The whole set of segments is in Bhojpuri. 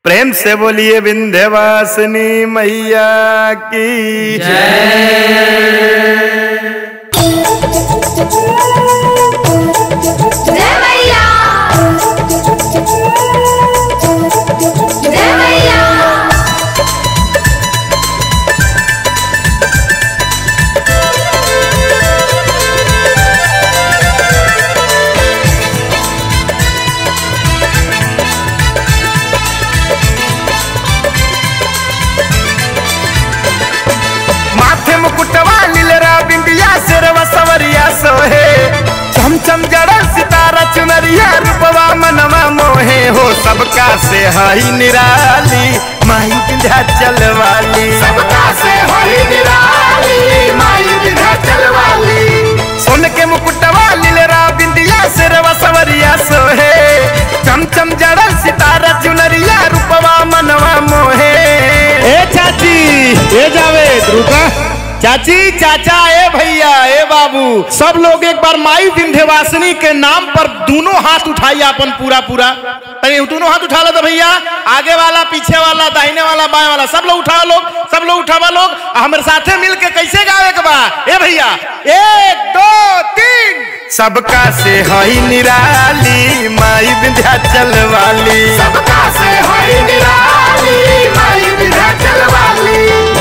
प्रेम से बोलिए विंध्यवासिनी मैया की जय मैया जय मैया माथे मुकुटवा लीलरा बिंदिया सिरवा सवरिया सोहे चम चम जड़ा सितारा चुनरिया रूपवा मनवा मोहे हो सबका से हई निराली माई विंध्या चलवाली सबका से हई निराली माई विंध्या चलवाली सोन के मुकुटवा लीलरा बिंदिया सिरवा सवरिया सोहे चम चम जड़ा सितारा चुनरिया रूपवा मनवा मोहे ए चाची ए जावेद रुका चाची चाचा ए भैया ए बाबू सब लोग एक बार माई विंध्यवासिनी के नाम पर दोनों हाथ उठाइए अपन पूरा पूरा तनी दोनों हाथ उठा लो तो भैया आगे वाला पीछे वाला दाहिने वाला बाएं वाला सब लोग उठाओ लोग सब लोग उठावा लोग आ हमारे साथे मिल के कैसे गावे के बा ए भैया एक दो तीन सबका से हई निराली माई विंध्याचल वाली सबका से हई निराली माई विंध्याचल वाली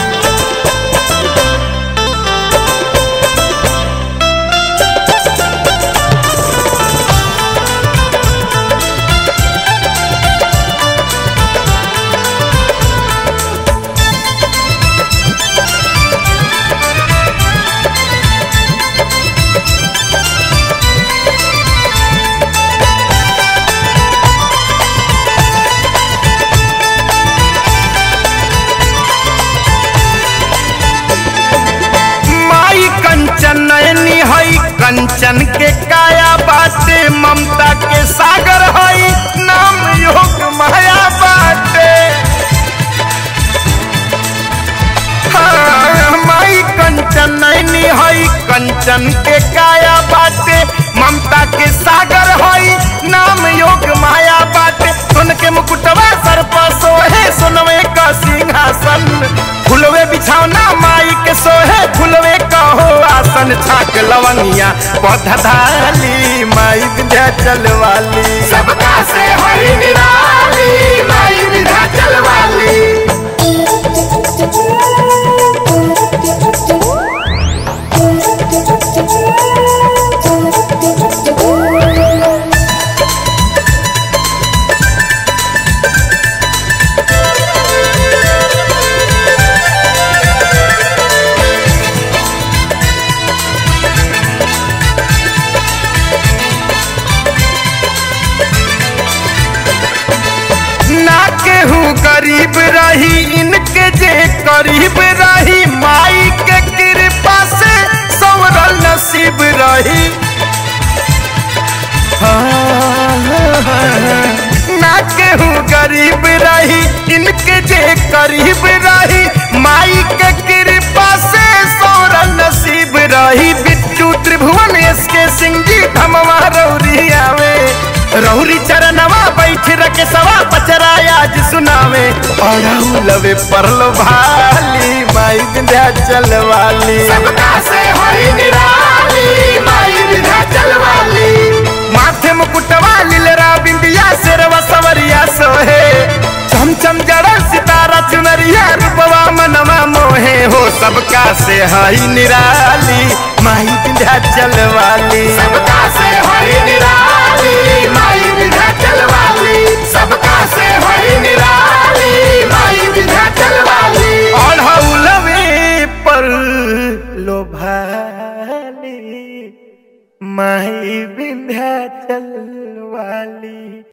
माई कंचन नयनी हई कंचन के काया बाटे ममता के सागर हई नाम योग माया बाटे हाँ, माई कंचन नैनी हई कंचन के काया बाटे ममता के सागर हई नाम योग माया बाटे सुन के मुकुटवा सर पर सोहे सुनवे का सिंहासन फुलवे बिछौना माई के सोहे फुलवे कहो आसन छाक लवंगिया पौधा धाली माई विंध्याचल वाली सबका से हई निराली माई विंध्याचल वाली ना केहू गरीब रही इनके जे करीब रही माई के कृपा से सवरल नसीब रही ना केहू गरीब रही इनके जे करीब रही माई के कृपा से सौरल नसीब रही बिट्टू त्रिभुवन इसके सिंह जी धमवा रौरी आवे रौरी चरणवा बैठ रखे सवा पचरा आज सुनावे और लवे परलो भाली माई विंध्याचल वाली सबका से हई निराली माई विंध्याचल वाली माथे मुकुटवा लीलरा बिंदिया सिरवा सवरिया सोहे चम चम जड़ा सितारा चुनरिया रूपवा मनवा मोहे हो सबका से हई निराली माई विंध्याचल वाली सबका से हई निराली माई विंध्याचल वाली सबका से हई निराली माई विंध्याचल वाली और हौलवे पर लोभाली माई विंध्याचल वाली